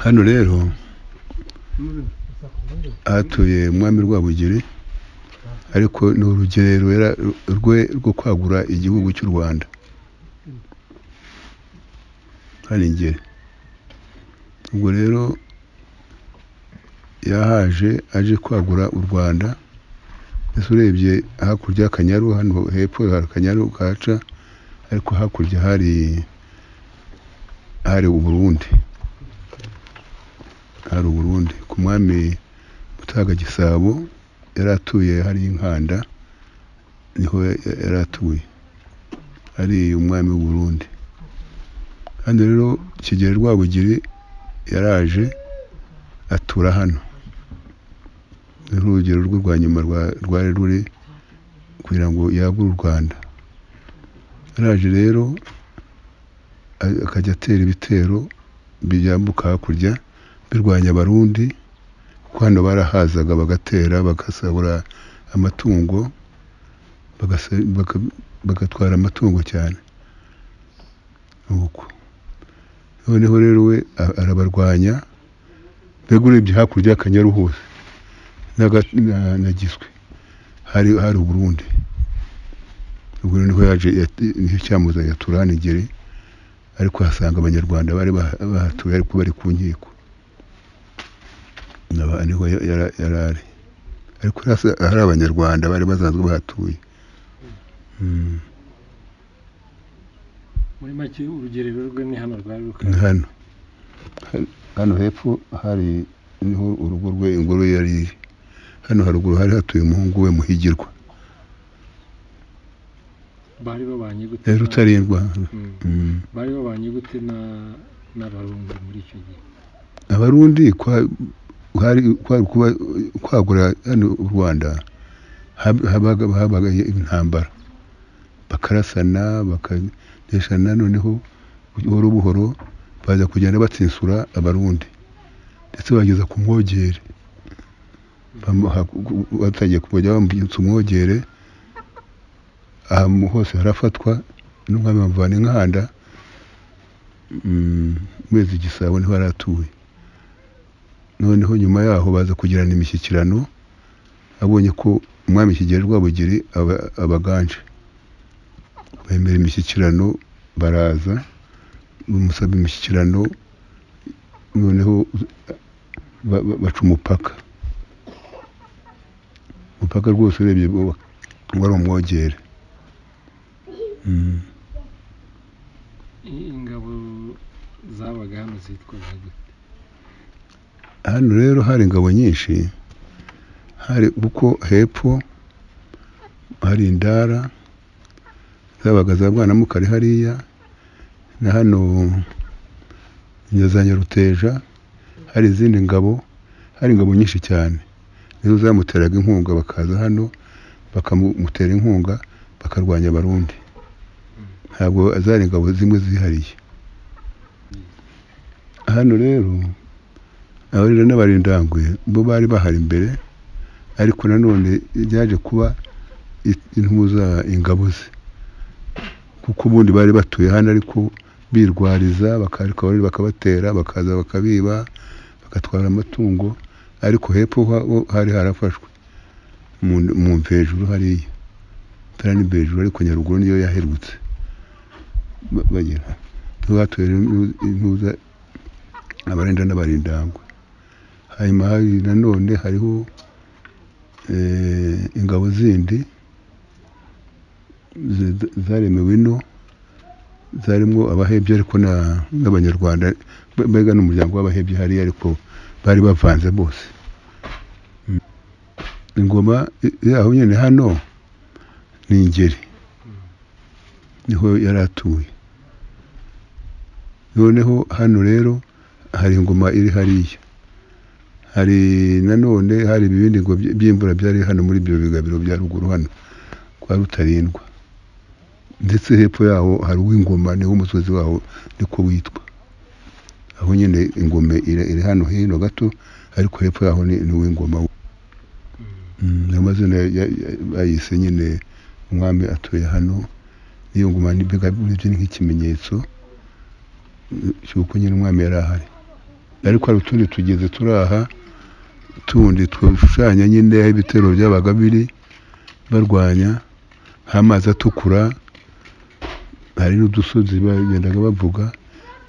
hano rero hatuye umwami rwabugiri ariko ni urugerero rwe rwo kwagura igihugu cy'u rwanda hari ingeri ubwo rero yahaje aje kwagura u rwanda ese urebye hakurya y'akanyaru hano hepfo hari akanyaru kahaca ariko hakurya hari hari uburundi hari uburundi ku mwami mutaga gisabo yari atuye hari inkanda niho yari atuye ari umwami w'uburundi hano rero kigeli rwabugiri yaraje atura hano ni urugero rwe rwa nyuma rwari ruri kugira ngo yagure u rwanda yaraje rero akajya atera ibitero byambuka hakurya birwanya abarundi kuko hano barahazaga bagatera bagasahura amatungo bagatwara amatungo cyane nuko noneho rero we arabarwanya mbega urebye hakurya y'akanyaru hose nagiswe hari hari uburundi ubwo niho yaje nicyo cyamuzanye atura hano ingeri ariko ahasanga abanyarwanda bari bahatuye ariko bari ku nkiko niho yari ari ariko hari abanyarwanda bari basanzwe bahatuye muri make urugerero rwe ni hano rwari ni hano hano hepfo hari niho urugo rwe ingoro yari iri hano haruguru hari hatuye umuhungu we muhigirwa bari babanye gute yari na- utarindwa Mm. bari babanye gute na- n'abarundi muri icyo gihe abarundi kwa- kwari kwari kuba kwagura hano u rwanda hab- habaga habaga intambara bakarasana bakadeshana noneho buhoro buhoro baza kugenda batsinsura abarundi ndetse bageza ku mwogere Bamuha- batangiye kujya bamwitsa umwogere ahantu hose harafatwa n'umwami bamuvana inkanda mm, mezi igisabo niho yari atuye noneho nyuma yaho baza kugirana imishyikirano abonye ko umwami kigeli rwabugiri aba- abaganje bemera imishyikirano baraza bamusaba imishyikirano noneho ba- ba- baca umupaka umupaka rwose urebye wa- wari umwogere Mm. I- ingabo zabaga hano zitwaga gute hano rero hari ingabo nyinshi hari kuko hepfo hari indara zabaga za bwanamukari hariya na hano na za nyaruteja hari izindi ngabo hari ingabo nyinshi cyane nizo zamuteraga inkunga bakaza hano bakamutera inkunga bakarwanya abarundi ntabwo zari ingabo zimwe zihariye hano rero abarira n'abarindangwe bo bari bahari imbere ariko nanone byaje kuba i- intuza ingabo ze kuko ubundi bari batuye hano ariko birwariza bakarika abariri bakabatera bakaza bakabiba bagatwara amatungo ariko hepfo ha- ho hari harafashwe mu mu mva hejuru hariya itara n'imva hejuru ariko nyaruguru niyo yaherutse Ba- bagera niho hatuye intu- intuza abarinda n'abarindangwe hanyuma hari nanone hariho eh, ingabo zindi zi- zaremewe ino zarimo abahebye ariko na- n'abanyarwanda mbe- mbega n'umuryango w'abahebye hariya ariko bari bavanze bose Mm. ingoma i- yaho nyine hano ni ingeri niho yari atuye noneho hano rero hari ingoma iri hariya hari nanone hari ibibindi ngo by- by'imvura byari hano muri ibyo bigabiro bya ruguru hano kwa rutarindwa ndetse hepfo yaho hari uw'ingoma niwo umusozi waho niko witwa aho nyine ingome iri, iri hano hino gato ariko hepfo yaho ni ni uw'ingoma Mm, ayo mazina ya- ya- ya- bayise nyine umwami atuye hano n'iyo ngoma ni mbega urebye ni nk'ikimenyetso mm, cy'uko nyine umwami yari ahari ariko hari utundi tugezi turi aha tundi twishushanya nyine aho ibitero byabaga biri barwanya h'amazi atukura hari n'udusozi bagendaga bavuga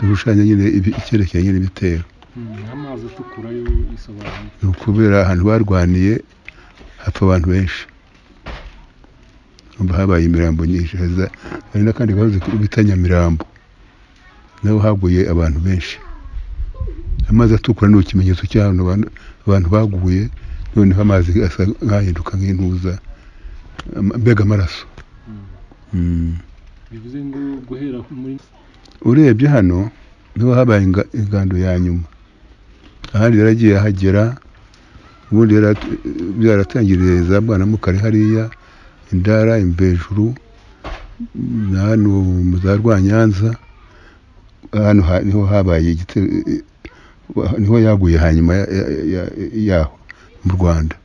dushushanya nyine ibi- icyerekezo nyine ibitero Mm, amazi atukura yo isobanura ni ukubera ahantu barwaniye hapfa abantu benshi Urumva habaye imirambo nyinshi haza- hari n'akandi gahoze bita nyamirambo naho haguye abantu benshi amazi atukura ni ikimenyetso cy'ahantu abantu- abantu baguye noneho amazi asa nk'ahinduka nk'intuza ama- mbega amaraso Mm. Mm. bivuze ngo guhera muri urebye hano niho habaye inga- ingando ya nyuma ahandi yaragiye ahagera ubundi yara- byaratangiriye za bwanamukari hariya indara imvejuru na hano mu za rwanyanza hano ha- niho habaye igitero eh, eh, niho yaguye hanyuma ya- ya- ya- yaho mu rwanda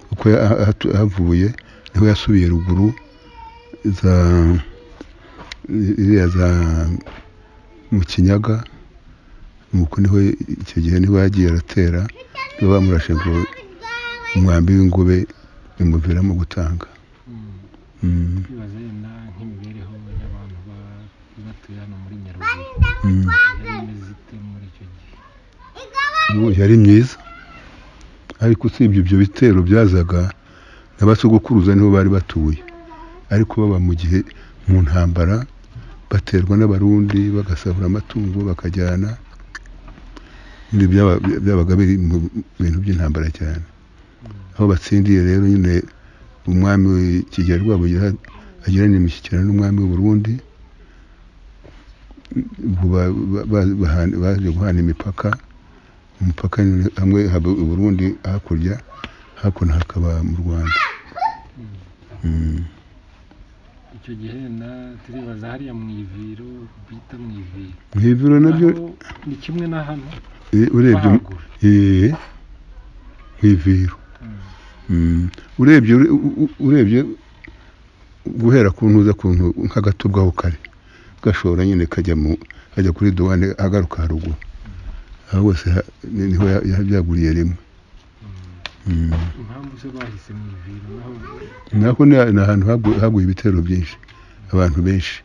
kuko ya- ah- ah- havuye niho yasubiye ruguru za iriya za mu kinyaga nuko niho icyo gihe niho yagiye aratera nibo bamurashe ngo umwambi w'ingobe bimuviramo gutanga Mm. Mm, kwibaza yenda nk'imibereho y'abantu ba- batuye hano muri mm. Nyaruguru yari imeze ite muri icyo gihe Ubu yari myiza ariko usibye ibyo bitero byazaga n'abasogokuruza niho bari batuye ariko baba mu gihe mu ntambara baterwa n'abarundi bagasahura amatungo bakajyana ibyo byaba- byabaga biri mu bintu by'intambara cyane aho batsindiye rero nyine umwami w'ikigera rwabugera agirana imishyikirano n'umwami w'u Burundi ubwo ba- ba- ba- bahana- baje guhana imipaka umupaka nyine hamwe haba u Burundi hakurya hakuno hakaba mu Rwanda Mm. Mm. icyo gihe na turibaza hariya mu iviro bita mu iviro nk'iviro nabyo Aho ni kimwe na hano eh, urebye mu- bahagura eh, nk'iviro Mm. Mm. urebye ure- u- u- urebye guhera ku ntuza kuntu nk'agatubwaho kare gashora nyine kajya mu kajya kuri duwane agaruka haruguru aho hose ha- ni- niho ya- ya- byaguriye rimwe Mm. Mm. impamvu zo bahise mu iviro naho naho ni ni ahantu hagu- haguye ibitero byinshi abantu benshi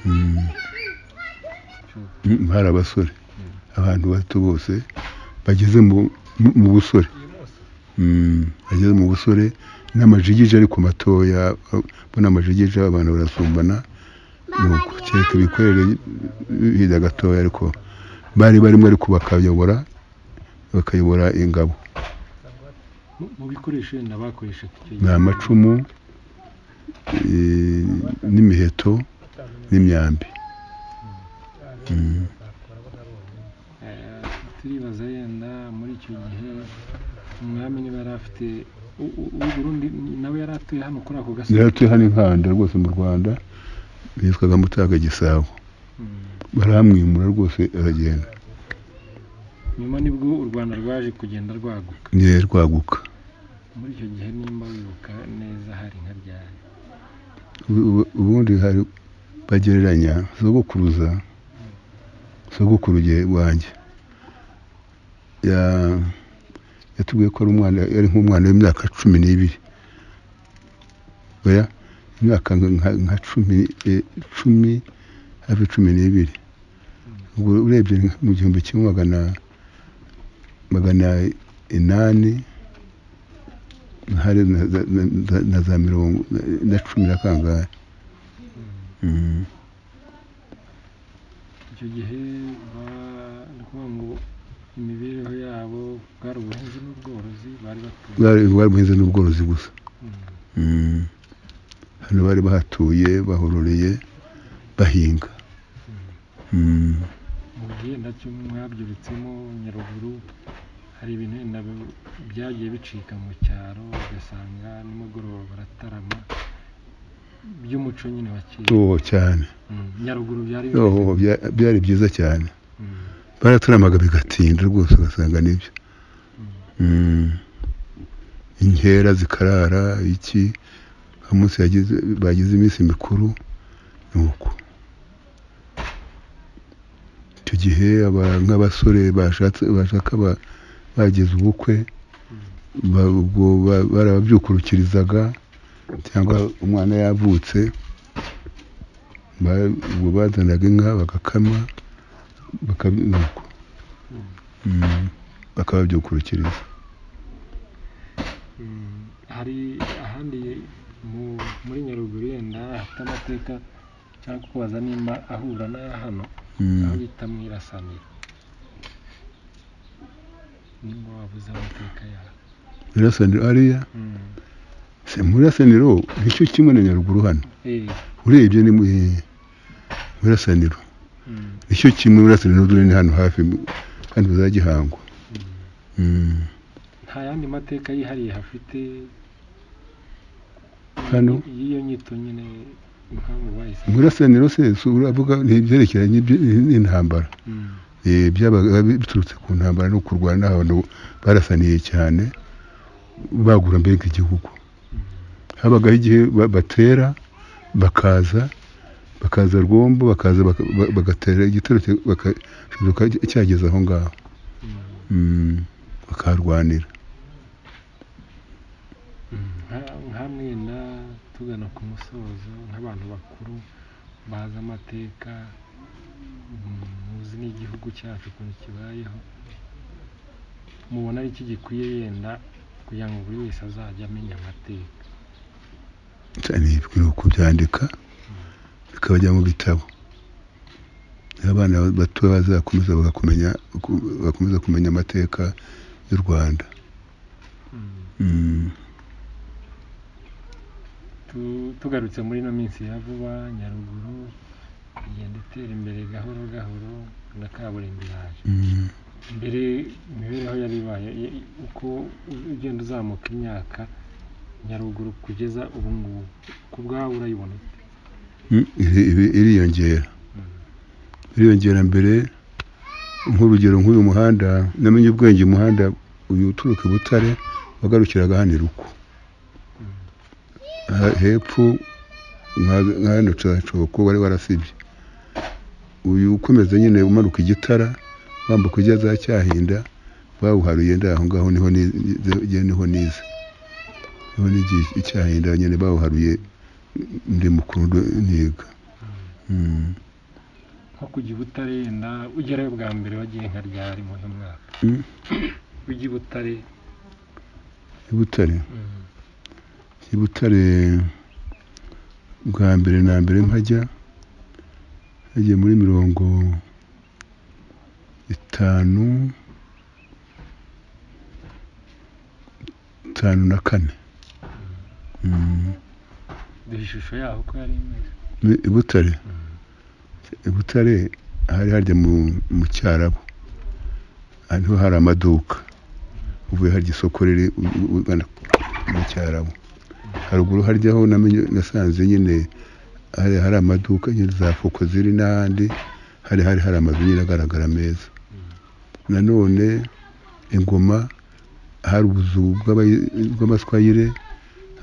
Mm. Mm, hari abasore abantu bato bose bageze mu- mu- mu busore Mm, bageze mu busore n'amajigije ariko matoya mbona amajigije abantu barasumbana nuko kereka ibikorere hirya gatoya ariko bari barimo ariko bakayobora bakayobora ingabo mu- mu bikoresho yenda bakoreshaga icyo ni gihe amacumu eh, n'imiheto n'imyambi Mm. Eh, turibaza yenda muri icyo gihe umwami niba yari afite u- u- uw'i Burundi nawe yari atuye hano kuri ako gasozi rero turi hano inkanda rwose mu rwanda yitwaga mutaga gisabo Mm. barahamwimura rwose aragenda nyuma nibwo u Rwanda rwaje kugenda rwaguka niyo rwaguka muri icyo gihe nimba wibuka neza hari nka ryari Ubu- ubu- ubundi hari bagereranya sogokuruza sogokuruge wanjye ya- yatubwiye ko ari umwana yari nk'umwana w'imyaka cumi n'ibiri oya imyaka nka- nka nka cumi eh, cumi hafi cumi n'ibiri ubwo urebye ni mu gihumbi kimwe magana magana inani hari na za- na- na- na za mirongo na cumi na kangahe Mm. icyo gihe ba- ni ukuvuga ngo imibereho yabo bwari ubuhinzi n'ubworozi bari batuye bwari bwari ubuhinzi n'ubworozi gusa Mm. Mm. hano bari bahatuye bahororeye bahinga Mm. mu gihe nacyo mwabyurutsemo nyaruguru hari ibintu wenda bi- byagiye bicika mu cyaro ugasanga nimugoroba baratarama by'umuco nyine wa kera oh cyane Mm, nyaruguru byari bimeze oh bya- byari byiza cyane Mm, baraturamaga bigatinda rwose ugasanga nibyo Mm. inkera zikarara iki umunsi yagize bagize iminsi mikuru ni uko icyo gihe aba- nk'abasore bashatse bashaka ba- bagize ubukwe ba- ubwo ba- barababyukurukirizaga cyangwa umwana yavutse ba- ubwo bazanaga inka bagakama bakabi- nuko. Mm, bakababyukurukiriza Mm, hari ahandi mu- muri nyaruguru yenda hafite amateka cyangwa kubaza nimba ahura n'aya hano Mm. aho bita mu irasaniro nimba wabuze amateka yaho Nyirasaniro hariya Mm. se muri Nyirasaniro nicyo kimwe na Nyaruguru hano Eh, urebye ni mu Nyirasaniro mm, nicyo kimwe muri Nyirasaniro ni hano hafi hano za Gihango mm. Mm. nta yandi mateka yihariye hafite Hano? y'iyo nyito nyine impamvu Mu bayise Nyirasaniro se si uravuga ni ibyerekeranye iby- n'intambara Mm, Eh, byabaga biturutse ku ntambara no kurwana abantu barasaniye cyane bagura mbere nk'igihugu habagaho igihe ba- batera bakaza bakaza rwombo bakaza baka- ba- bagatera igitero cya- bakakizuka cyageze aho ngaho mm. Mm, bakarwanira Nka- nka mwenda tugana ku musozo nk'abantu bakuru bazi amateka mm, muzi n'igihugu cyacu ukuntu kibayeho mubona ari iki gikwiye yenda kugira ngo buri wese azajye amenya amateka cyane bikwiye kubyandika bikabajya mu bitabo abana bato bazakomeza bagakumenya bakomeza kumenya amateka y'u Rwanda Mm. Mm. Tu- tugarutse muri ino minsi ya vuba nyaruguru igenda itera imbere gahoro gahoro na kaburimbo iraje Mm. mbere imibereho yari ibaye i- uko ugenda uzamuka imyaka nyaruguru kugeza ubu ngubu ku bwawe urayibona ute? Mm, iri- iri- iriyongera Mm. iriyongera mbere nk'urugero nk'uyu muhanda namenye ubwenge umuhanda uyu uturuka i butare wagarukiraga hano i ruku Mm. Ha- hepfo nka- nka hano cacoko wari warasibye uyu ukomeza nyine umanuka igitara wambuka ujya za cyahinda bawuharuye nda aho ngaho niho ni- ni- jye niho nize niho nigiye icyahinda nyine bawuharuye ndi mukuru ndo- niga Mm. nko kujya i butare yenda ugerayo bwa mbere wagiye nka ryari mu mwaka Mm. ujya i butare i butare mm, i butare bwa mbere na mbere mpajya hagiye muri mirongo itanu itanu na kane Mm. duha ishusho yaho uko yari imeze i butare i butare hari harya mu mu cyarabu hariho hari amaduka uvuye harya isoko riri u- u- ugana mu cyarabu haruguru harya ho namenye nasanze nyine hari hari amaduka nyine za foko ziri n'ahandi hari hari hari amazu nyine agaragara meza nanone ingoma hari ubuzu bw'abayi- bw'amaswayire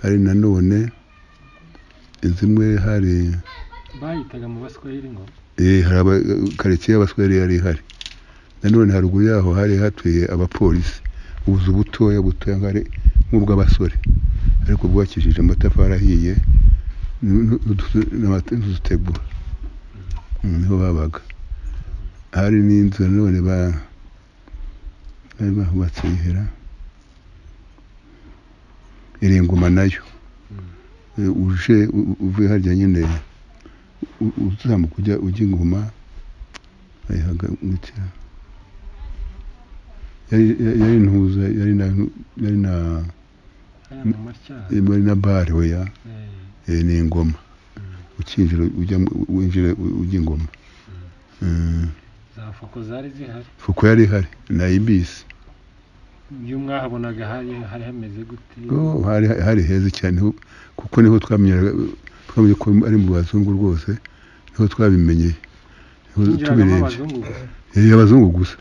hari nanone inzu imwe hari bayitaga mu baswahili ngo Eh, hari aba karitsiye y'abaswahili yari ihari nanone haruguru yaho hari hatuye abapolisi ubuzu butoya butoya nk'ari nk'ubw'abasore ariko bwubakishije amatafari ahiye n- n- n'utu- n'amate- n'udutegura Mm, niho babaga hari n'inzu nanone ba- bari bahubatse yihera iringuma nayo Mm. Eh, uje u- u- uvuye harya nyine u- uzamuka ujya ujya ingoma ayihagurukira yari yari- yari intuza yari na yari na aya mu matyara yari na bare oya eh, ni ingoma ukinjira ujya mu- winjira u- ujya ingoma Mm, za foko zari zihari kuko yari ihari nayibisi iyo mwahabonaga hari hari hameze gute Oh, hari hari heza cyane niho- kuko niho twamenyaga twamenye ko ari mu bazungu rwose niho twabimenyeye niho hinjiragamo tubirebye abazungu gusa Eh, abazungu gusa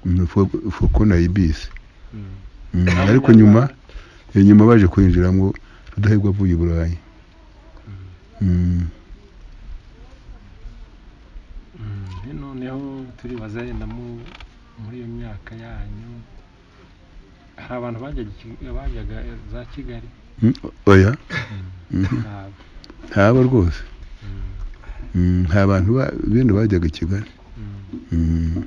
Mm, fo- foko nayibisi Mm. Mm, ariko nyuma eh, nyuma baje kwinjiramo rudahigwa avuye i burayi Mm, Mm, noneho turibaza yenda mu- muri iyo myaka yanyu hari abantu bajyaga i- bajyaga za kigali Mm, oya Mhm. ntabwo ntabo rwose Mm, Mm, nta bantu ba- bene bajyaga i kigali mm. Mm,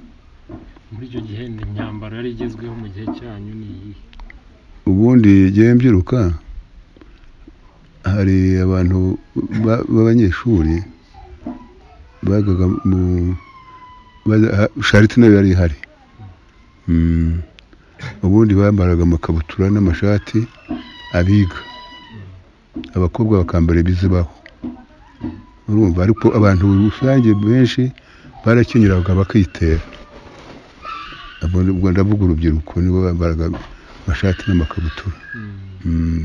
muri icyo gihe ni imyambaro yari igezweho mu gihe cyanyu ni iyihe ubundi igihe mbyiruka hari abantu ba- b'abanyeshuri bajyaga mu bajya- ha- shariti nayo yari ihari Mm, ubundi bambaraga amakabutura n'amashati abiga abakobwa bakambara ibizibaho urumva ariko abantu rusange benshi barakenyeraga bakitera Abo ni- ubwo ndavuga urubyiruko nibo bambaraga amashati n'amakabutura Mm, Mm.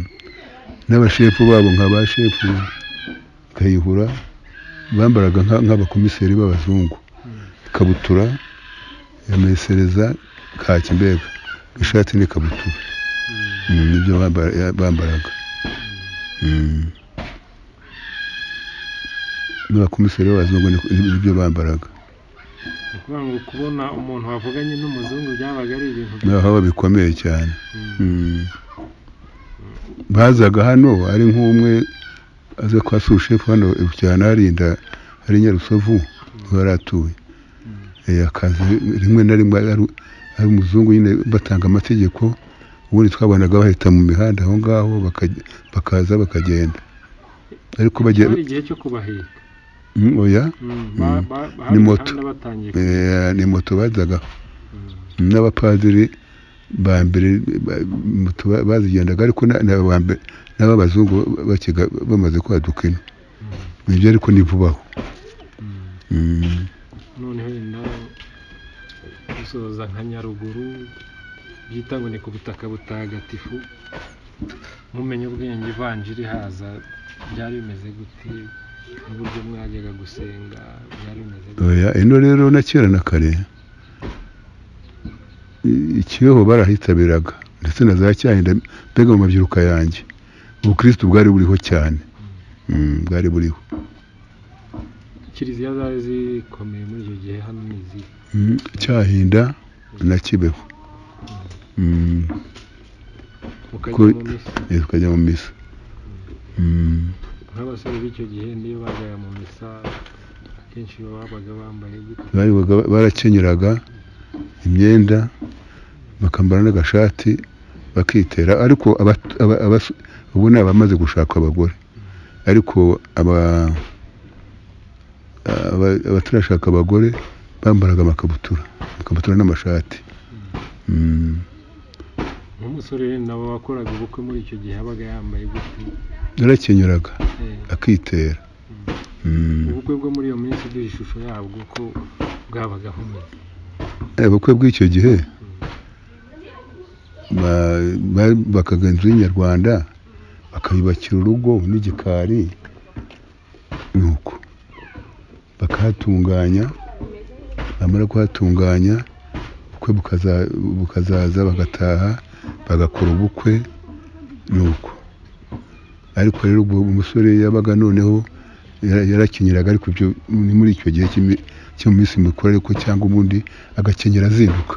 n'abashefu babo nka ba shefu kayihura bambaraga nka- nk'abakomiseri b'abazungu mm, ikabutura yamesereza kaki mbega ishati n'ikabutura mm. Mm, nibyo bambara- ya- bambaraga Mm. n'abakomiseri b'abazungu ni- nibyo bambaraga ni ukuvuga ngo kubona umuntu wavuganye n'umuzungu byabaga ari ibintu bya- naho bikomeye cyane Mm, Mm. bazaga hano ari nk'umwe aza kwa sushefu hano cyane harinda hari i nyarusovu aho yari atuye mm, Eh, akazi rimwe na rimwe ari ari umuzungu nyine batanga amategeko ubundi twabonaga bahita mu mihanda aho ngaho bakaj- bakaza bakagenda ariko bagiye hari igihe cyo kubaheka Mm, oya Mm, ba- Mm. ba- Ni hari moto. imihanda batangiye ku- eh, ni moto bajyaga Mm, n'abapadiri ba mbere ba- moto ba- bazigendaga ariko na- na ba mbe- n'ab'abazungu bakiga bamaze kwaduka ino mm, nibyo ariko ni vubaho mm. Mm. noneho wenda gusoza nka nyaruguru byita ngo ni ku butaka butagatifu mumenye ubwenge ivanjiri haza byari bimeze gute n'uburyo mwajyaga gusenga byari bimeze gute oya ino rero na kera na kare i- ikibeho barahitabiraga ndetse na za cyahinda mbega mu mabyiruka yanjye ubukristo bwari buriho cyane Mm, bwari buriho kiliziya zari zikomeye muri icyo gihe hano ni izi Mm, cyahinda na kibeho Mm, mukajya Ku- mu misa eh, tukajya mu misa Mm. nk'abasore b'icyo gihe niyo bajyaga mu misa akenshi babaga bambaye gute bayoboga barakenyeraga imyenda bakambara n'agashati bakitera ariko abat- aba- abas- ubu ni abamaze gushaka abagore ariko aba- aba- abatarashaka abagore bambaraga amakabutura amakabutura n'amashati Mm. nk'umusore rero nabo wakoraga ubukwe muri icyo gihe yabaga yambaye gute yarakenyeraga Eh, akitera Mm. ubukwe bwo muri iyo minsi duha ishusho yabwo ko bwabaga bumeze Eh, ubukwe bw'icyo gihe ba- ba- bakaga inzu y'inyarwanda bakayubakira urugo n'igikari nuko bakahatunganya bamara kuhatunganya ubukwe bukaza- bukazaza bagataha bagakora ubukwe nuko ariko rero ubwo umusore yabaga noneho yara- yarakenyeraga ariko ibyo ni muri icyo gihe cy'imi- cyo mu minsi mikuru ariko cyangwa ubundi agakenyera azinduka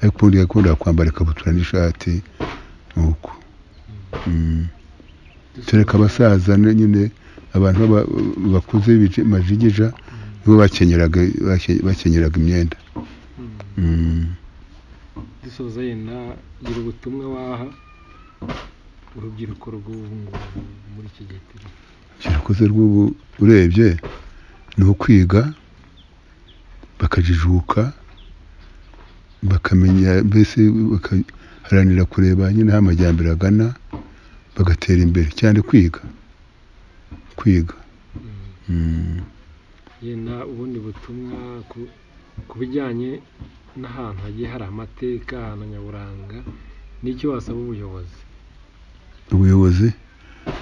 ariko ubundi yakundaga kwambara ikabutura n'ishati nuko Mm. kereka abasaza ne- nyine abantu baba- bakuze bije- majigija nibo bakenyeraga bake- bakenyeraga imyenda Mm. Mm. dusoza yenda gira ubutumwa waha urubyiruko rw'ubu ngubu muri iki gihe turi kirakoze rw'ubu urebye ni ukwiga bakajijuka bakamenya mbese bakaharanira kureba nyine aho amajyambere agana bagatera imbere cyane kwiga kwiga Mm. Mm. yenda ubundi butumwa ku- ku bijyanye n'ahantu hagiye hari amateka ahantu nyaburanga n'icyo wasaba ubuyobozi ubuyobozi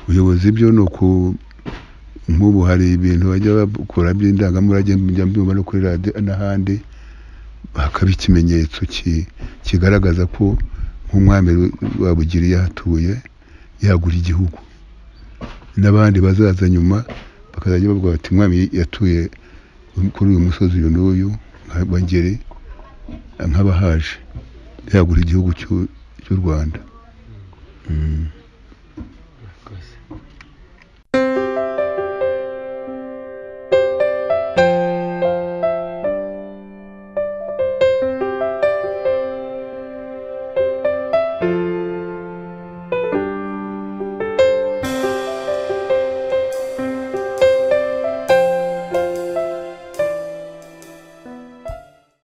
ubuyobozi byo ni uku nk'ubu hari ibintu bajya bakora by'indangamurage njya mbyumva no kuri radiyo n'ahandi hakaba ikimenyetso ki- kigaragaza ko nk'umwami wabugiri yahatuye yagura igihugu n'abandi bazaza nyuma bakazajya bavuga bati umwami yatuye kuri uyu musozi uyu n'uyu nka Ngeri nk'abahaje yagura igihugu cy'u cy'u Rwanda Mm.